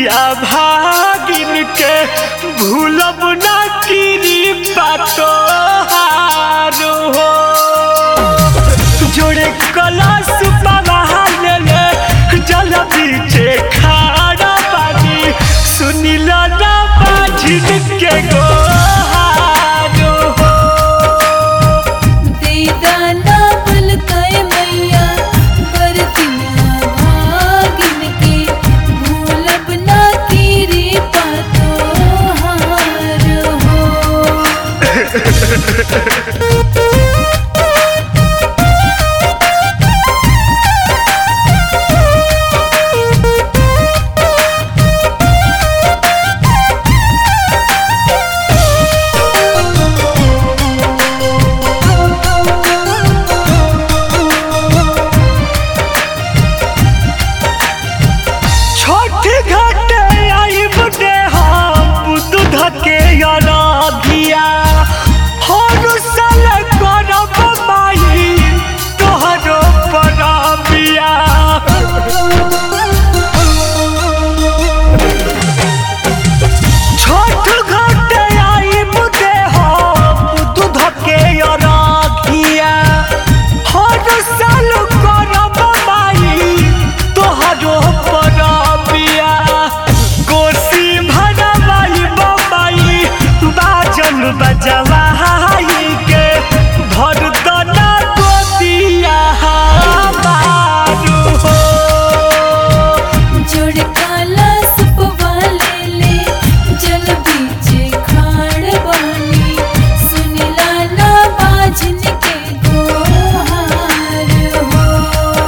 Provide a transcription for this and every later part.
बिटिया भागिन के भूलब ना कीरी पातो हारो हो जोड़े कलश पवाल ले जल बीचे खारा पानी सुनिल ना बाझिन के गोहारो हो देदाना बलकाय मैया बरतिया भागिन के भूलब ना कीरी पातो हार हो छोट घाटे आई बड़े हम दूध के अराधिया हर साल करब माई तोहरो परबिया छोट घाटे आई बड़े हम दूध के अराधिया हर साल करब माई तोहरो परबिया कोसी भरवाई बबाई बाजन बजवाई के भर दना गोदिया हमारू हो जोड़ काला सुपवा ले ले जल बीचे खाड़ बानी सुनिला ना बाजन के गोहार हो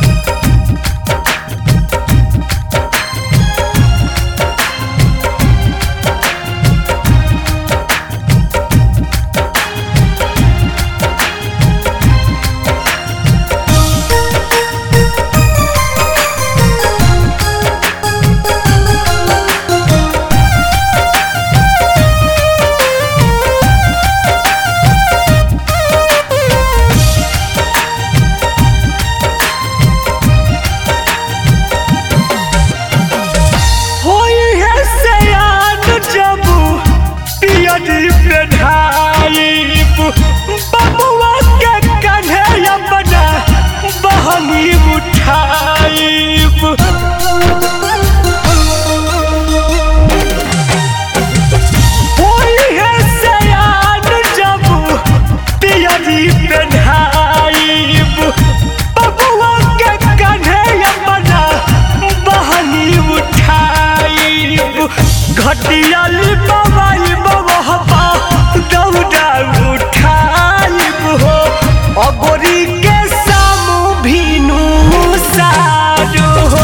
होई है सयान जबू पियरी पे ढाइब बबुआ के कन्हे अपना बहनी उठाइब होई है सयान जबू पियरी पे ढाइब बबुआ के कन्हे अपना बहनी उठाइब घटियाली बबाई बबहबा दौड़ा उठाइब हो अगोरी के सामू भीनू सारू हो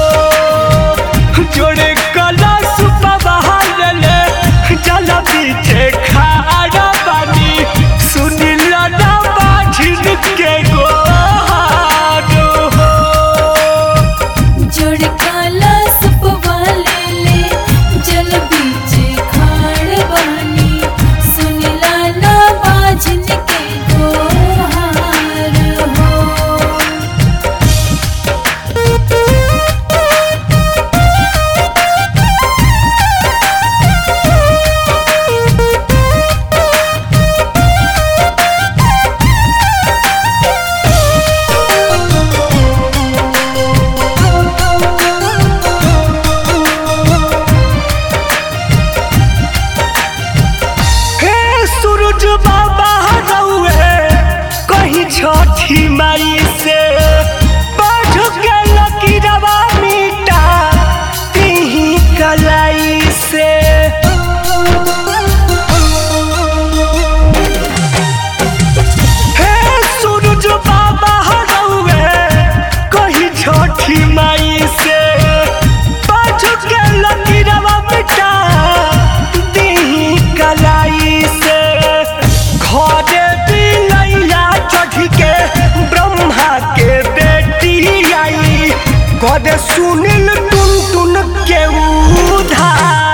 जोड़े कलश बहार ले जल बीचे खारा पानी सुनिल ना बाझिन के गोहार हो जोड़ काला सुपवा ले ले जल बीचे खाड़ बानी सुनिला ना बाजन के गोहार हो हे सूरज बाबा रउए कहीं छठी माई से बाझ के लकीरवा मिटा तिही कलाई से हे सूरज बाबा रउए कहीं छठी माई से बाझ के लकीरवा मिटा तिही कलाई से घरे बिलैया चढ़ के ब्रह्मा के बेटी आई कद सुनिल टुन टुन के उधार